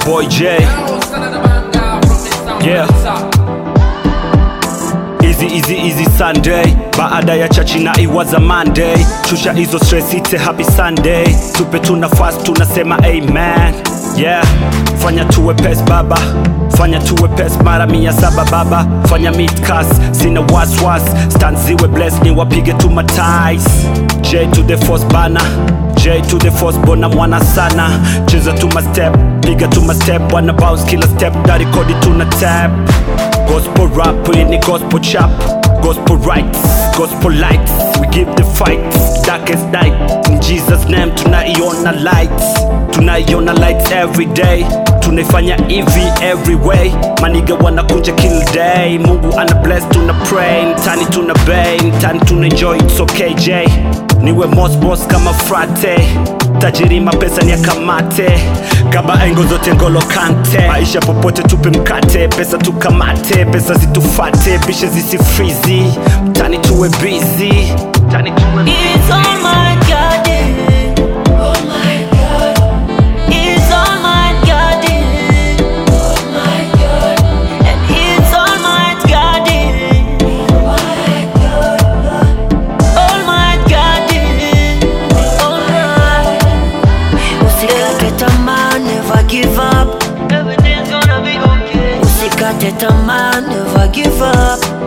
boy J. Yeah. Easy easy easy Sunday baada ya chachi na iwaza Monday shusha hizo stress ite happy Sunday tupe tu nafasi tunasema amen yeah fanya tuwe pes baba fanya tuwe pes mara mia saba baba fanya midcas sina waswas stand ziwe bless ni wapige tu matais J to the force bana J to the force bona mwana sana cheza tu ma step piga tu ma step wana bounce kila step na rekodi tuna tap Gospel rap, hii ni gospel chap Gospel rights, gospel lights We give the fight, darkest night In Jesus name tunaiona lights Tunaiona lights every day Tunaifanya hivi every way Maniga wanakunja kill day Mungu ana bless tuna pray Mtani tuna bay, mtani tuna enjoy It's okay J Niwe most boss kama frate tajiri mapesa ni akamate kaba engo zote ngolo kante maisha popote tupe mkate pesa tukamate pesa zitufate bishe zisifrizi mtani tuwe busy mtani tuwe It's all my God. Oh my God. It's all my God. Oh my God. And it's all my God. All my God. All my. Usikate tamaa, never give up. Everything's gonna be okay. Usikate tamaa, never give up.